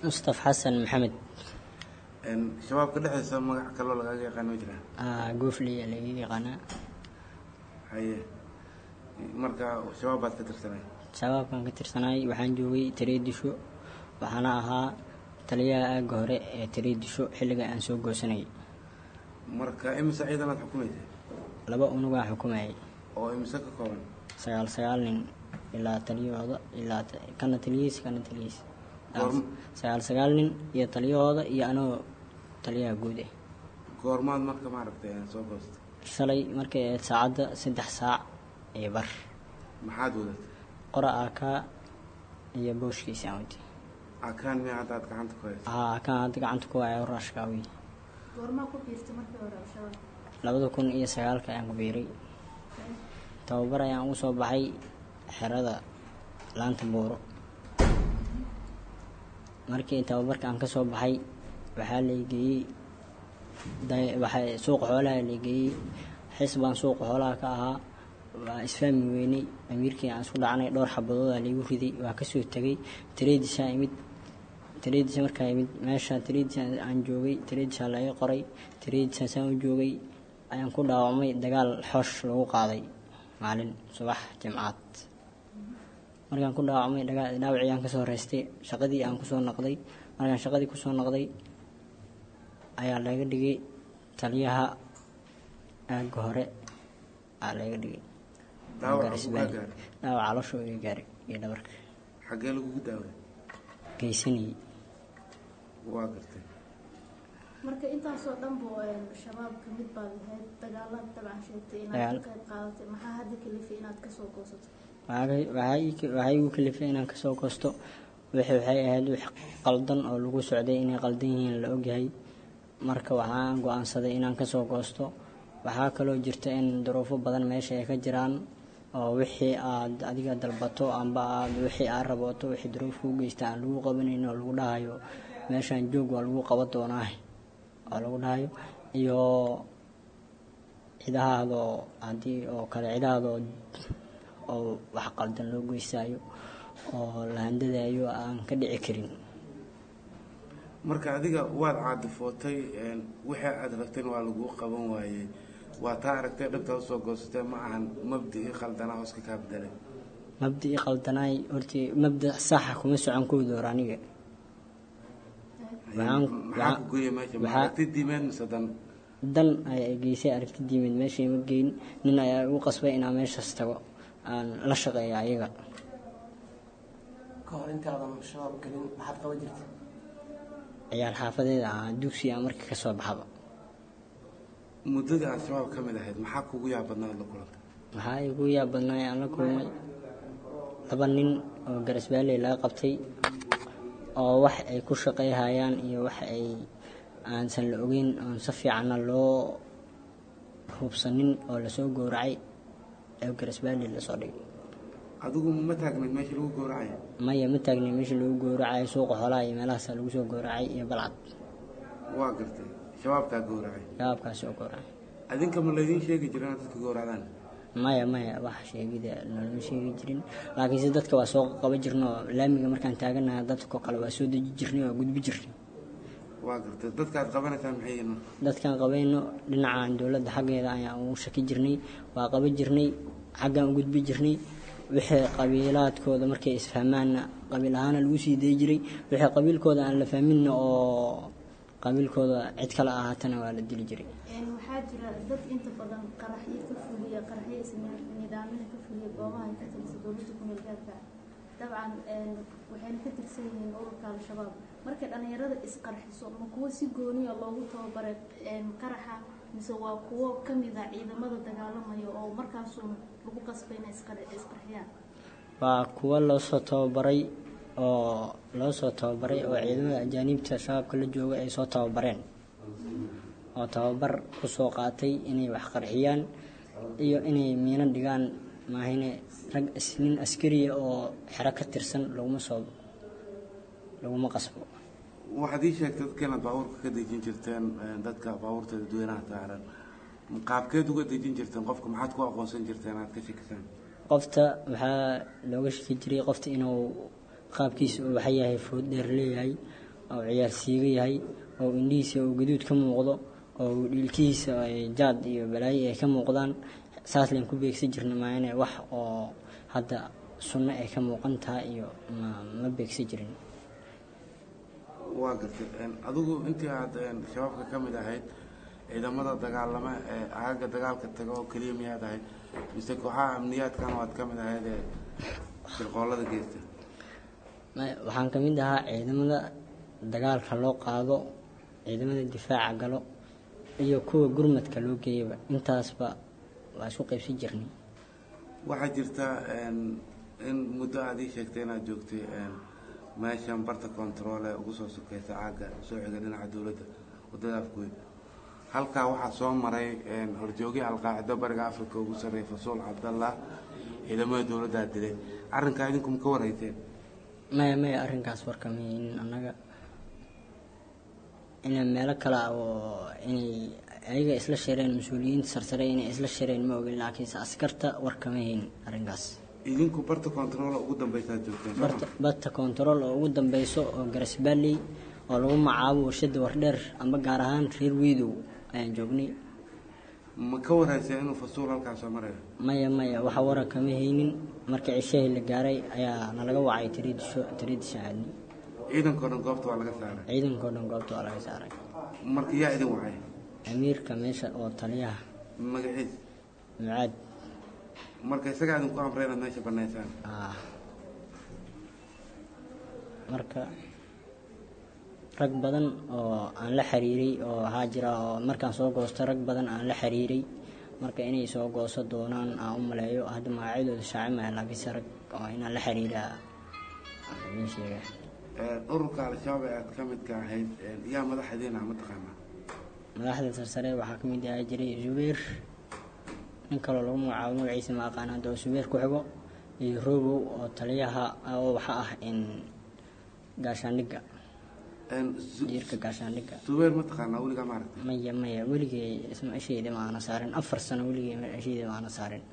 mustaf xasan maxamed shabaabka dhexdiisa magac kaloo lagaaga yaqaan ma jiraa Ah, goofley ayaa laga yaqaanaa haye marka shabaab baad ka tirsanay shabaabkan ka tirsanaay waxaan joogay tareedisho waxaana ahaa taliyaha aagga hore ee tareedisho xilliga aan soo goosanayay marka imise ciidanaad xukumaysay laba unugaa xukumayay oo imise ka kooban sagaal sagaal nin ilaa taliyahooda ilaa ta- kana taliyihiis kana taliyihiis Goorm- sagaal sagaal nin iyo taliyahooda iyo anoo taliyaha guud ah goormaad marka maaragtay soo goosta shalay markay ahayd saacadda saddex saac iyo bar maxaad wadatay qora aakaa iyo booshkiisa aan watay akaan miya hadda aad gacanta ku haysa aa aakaan hadda gacanta ku haya raashkaawi goormaa ku biirtay markii hore al-shabaab labada kun iyo sagaalka ayaan ku biiray tababar ayaan ugu soo baxay xerada laanta buuro markii tababarka aan ka soo baxay waxaa laygeeyey da- waxaa suuqa xoolaha laygeeyey xis baan suuqa xoolaha ka ahaa waa isfahmi weynay amiirkii aan isku dhacnay dhowr xabadooda laygu riday waa kasoo tegay tareedisaa imid tareedisa markaa imid meesha tareedisa aan joogay tareedisaa laga qoray tareedisa saan u joogay ayaan ku dhaawacmay dagaal xoosh lagu qaaday maalin subax jimcaad markaan ku dhaawacmay dhaga- dhaawacii aan kasoo reystay shaqadii aan kusoo noqday markaan shaqadii kusoo noqday ayaa laga dhigay taliyaha aagga hore aa laga dhigay Dhaawaca Garis uu kaa Valley. gaaray? dhaawac caloosha iga gaaray iyo dhabarka xaggee lagugu daaway geysanayay waa gartay marka intaasoo dhan buu shabaab ka mid baad ahayd dagaalada dabcan sheegtay inaad Dagaal. ka qayb qaadatay maxaa hadda kalifay inaad kasoo goosato waxaa waxaa ii- waxaa igu kalifay inaan kasoo goosto wixii waxay ahayd wix qaldan oo lagu socday inay qaldan yihiin la ogyahay marka waxaan go-aansaday inaan kasoo goosto waxaa kaloo jirta in duruufo badan meesha ay ka jiraan oo wixii aad adiga dalbato amba aad wixii aad raboto wixii duruuf kuu geysta aan lagu qabanayn oo lagu dhahayo meeshaan joog waa lagu qaban doonaa oo lagu dhahayo iyo cidahaadoo haddii oo kale cidahaadoo oo wax qaldan loo geysaayo oo la handadaayo aan ka dhici karin marka adiga waad caadifootay wixii aad rabtayna waa laguu qaban waayey waa taa aragtay dhabtaa usoo goosatee ma ahan mabdii qaldanaa hooska kaa bedelay mabdii qaldanaay hortii mabda saxa kuma socon kooda hor aniga waxaan maxaa ku gooya meesha ma waxaa- aragti diimeed mise dan dan ayaa geysay aragti diimid meeshay ma geyn nin ayaa igu qasbay inaan meeshaas tago aan la shaqeeyo ayaga ka hor intaadan shabaab gelin maxaad qaban jirtay ciyaal xaafadeeda ah dugsi aan markii ka soo baxaba muddadii aad shabaab ka mid ahayd maxaa kugu yaab badnaad la kulantay waxaa igu yaab badnaay aan la kulmay laba nin oo garasbaaley laga qabtay oo wax ay ku shaqayhayaan iyo wax ay aansan la ogeyn oon si fiicanna loo hubsanin oo lasoo gowracay ee garasbaaley lasoo dhigay adigu ma taagnayd meesha lagu gowracayo maya ma taagnay meesha lagu gowracay suuqa xoolaha iyo meelahaasaa lagu soo gowracay iyo balcad waa gartay shabaabkaa gowracay shabaabkaasi oo gowracay adinka ma laydiin sheegi jira inaad dadka gowracdaan maya maya wax sheegida nolama sheegi jirin laakiinse dadka waa soo qaba jirna oo laamiga markaan taaganaha dadko kale waa soo deji jirnay waa gudbi jirnay waa gartay dadka aad qabanaysaan maxay yihiin marka dadkaan qabayno dhinacan dowladda xaggeeda ayaan ugu shaki jirnay waa qaba jirnay xaggaan u gudbi jirnay wixii qabiilaadkooda markay isfahmaanna qabiil ahaana lagu sii dayi jiray wixii qabiilkooda aan la fahminna oo qabiilkooda cid kale ahaatana waa la dili jiray waxaa jira dad inta badan qaraxyo ka fuliya qaraxyo isnidaamyada ka fuliya goobaha ay ka tirsan dowladda ku meel gaarka ah dabcan waxayna ka tirsan yihiin ururka al-shabaab markay dhallinyarada isqarxiso ma kuwo si gooniya loogu tababaray qaraxa mise waa kuwo ka mid a ciidamada dagaalamaya oo markaasuun lagu qasbay inay isqar- isqarxiyaan waa kuwo loo soo tababaray oo loo soo tababaray oo ciidamada ajaaniibta shabaabka la jooga ay soo tababareen oo tababar ku soo qaatay inay wax qarxiyaan iyo inay miino dhigaan maahine rag is- nin askariya oo xero ka tirsan laguma soo laguma qasbo waxaad ii sheegtay dadka inaad baabuurka ka dejin jirteen eh, dadka baabuurta dadweynaha saaran qaabkeed uga dejin jirteen qofka maxaad ku aqoonsan jirteen aad ka shakisaan qofta waxaa looga shaki jiray qofta inuu qaabkiisa uu waxa yahay food dheer leeyahay oo ciyaar siiga yahay oo indhihiisa oo gaduud ka muuqdo oo dhiilkihiisa ay jaad iyo balaayo ay ka muuqdaan saas layn ku beegsan jirna maayane wax oo hadda sunno ay ka muuqan tahay iyo ma ma beegsan jirin waa gartay adigu intii aad shabaabka ka mid ahayd ciidamada dagaalama ee aagga dagaalka taga oo keliya miyaad ahayd mise kooxaha amniyaadkan waad ka mid ahayd ee shirqoolada geysta Ma- waxaan ka mid ahaa ciidamada dagaalka loo qaado ciidamada difaaca galo iyo kuwa gurmadka loo geeyaba intaasba waa isku qaybsan jirnay waxaa jirta in muddo aad ii sheegtay inaad joogtay meeshan barta control ee ugu soo sokeysa caagga soo xiga dhinaca dowladda wadada afgoy halkaa waxaa soo maray horjoogii alqaacido bariga africa ugu sarreeyay fasuul cabdallah ciidamada dowladdaa dilay arrinkaa idinku ma ka warhayseen maya maya arrinkaas warkamahaynin annaga inay meelo kale ah oo inay ayaga isla shireen mas-uuliyiinta sarsare inay isla shireen ma ogin laakiinse askarta warkama haynin arrinkaas idinku barta control ugu dambeysaad joogteen soo ma? barta barta control oo ugu dambeyso oo garasbaalley oo lagu magacaabo warshada wardheer amba gaar ahaan reer wiidow ayaan joognay ma ka warhayseen inuu fasuul halkaa soo marayo maya maya waxa waran kama haynin markii cishahii la gaaray ayaa nalaga wacay tiriidisho tiriidisha aadni ciidankao dhan goobta waa laga saaray ciidankao dhan goobta waa laga saaray marka yaa idin wacay amiirka meesha oo taliyaha magaciis mucaad marka isagaa idinku amray inaad meesha banaysaan ah marka rag badan oo aan la xiriiray oo waxaa jira oo markaan soo goosto rag badan aan la xiriiray marka inay soo gooso doonaan aan u maleeyo hadda magacyadooda shaacimaya laakiinse rag oo inaan la xiriira idiin sheega ururka al-shabaab ee aad ka midka ahayd yaa madaxdiina ma taqaanaa madaxda sarsare waxaa ka mid ahaa jiray zubeer nin kaloo lagu magacaabo magaciisa ma aqaan hadda oo zubeer ku xigo iyo robow oo taliyaha oo waxa ah in gaashaandhigga jiirka gaashaandhigga subeer ma taqaanaa weligaa ma aragtay maya maya weligay isma ishayda ma aana saarin afar sano weligay ishayda ma aana saarin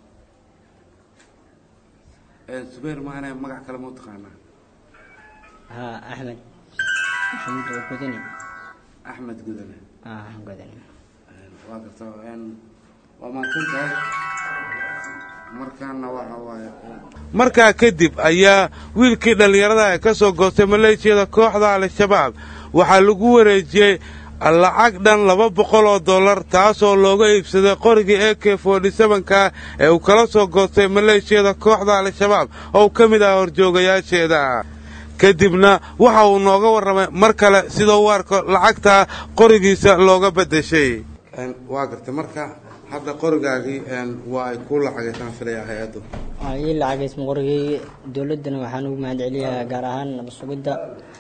subeer maana magac kale ma u taqaanaa haa axmed maxamed oo gudani axmed gudane ah gudani waa garta waa mahadsan tahay markaana waxa waaye markaa kadib ayaa wiilkii dhallinyarada ee ka soo goostay maleeshiyada kooxda al-shabaab waxaa lagu wareejiyey lacag dhan laba boqol oo dollar taasoo looga iibsaday qorigii e k forty sevenka ee uu kala soo goostay maleeshiyada kooxda al-shabaab oo uu ka mid ah horjoogayaasheeda kadibna waxa uu nooga warramay mar kale sidoo u arko lacagta qorigiisa looga beddeshay waa gartay marka hadda qorigaagii waa ay ku lacageysaan filaya hay-addu waa ii lacageysma qorigay dowladdana waxaan ugu mahad celiyaa gaar ahaan nabad sugidda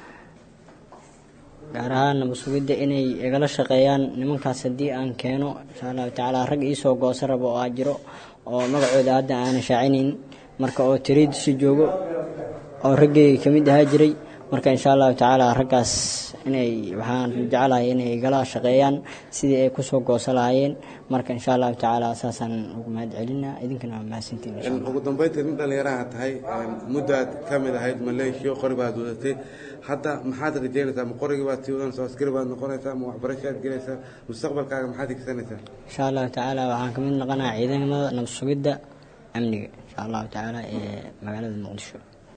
gaar ahaan nabad sugidda inay igala shaqeeyaan nimankaas haddii aan keeno insha allahu tacaala rag iisoo gooso rabo oo aa jiro oo magacooda hadda aanan shaacinayn marka oo tiriidisi joogo oo raggayga ka mid ahaa jiray marka insha allahu tacaala raggaas inay waxaan jecelahay inay igala shaqeeyaan sidii ay kusoo gooso lahaayeen marka insha allahu tacaala saasaan ugu mahad celinaa idinkana waa mahadsantiin insha allah ugu dambayntii nin dhallinyaraha tahay muddaad ka mid ahayd maleeshiya qori baad wadatay hadda maxaad rajeynaysaa ma qorigii baad sii wadanaysaa askari baad noqonaysaa ma waxbarashaad gelaysaa mustaqbalkaaga maxaad higsanaysaa insha allahu tacaala waxaan ka mid noqonayaa ciidamada nabad sugidda amniga insha allahu tacaala ee magaalada muqdisho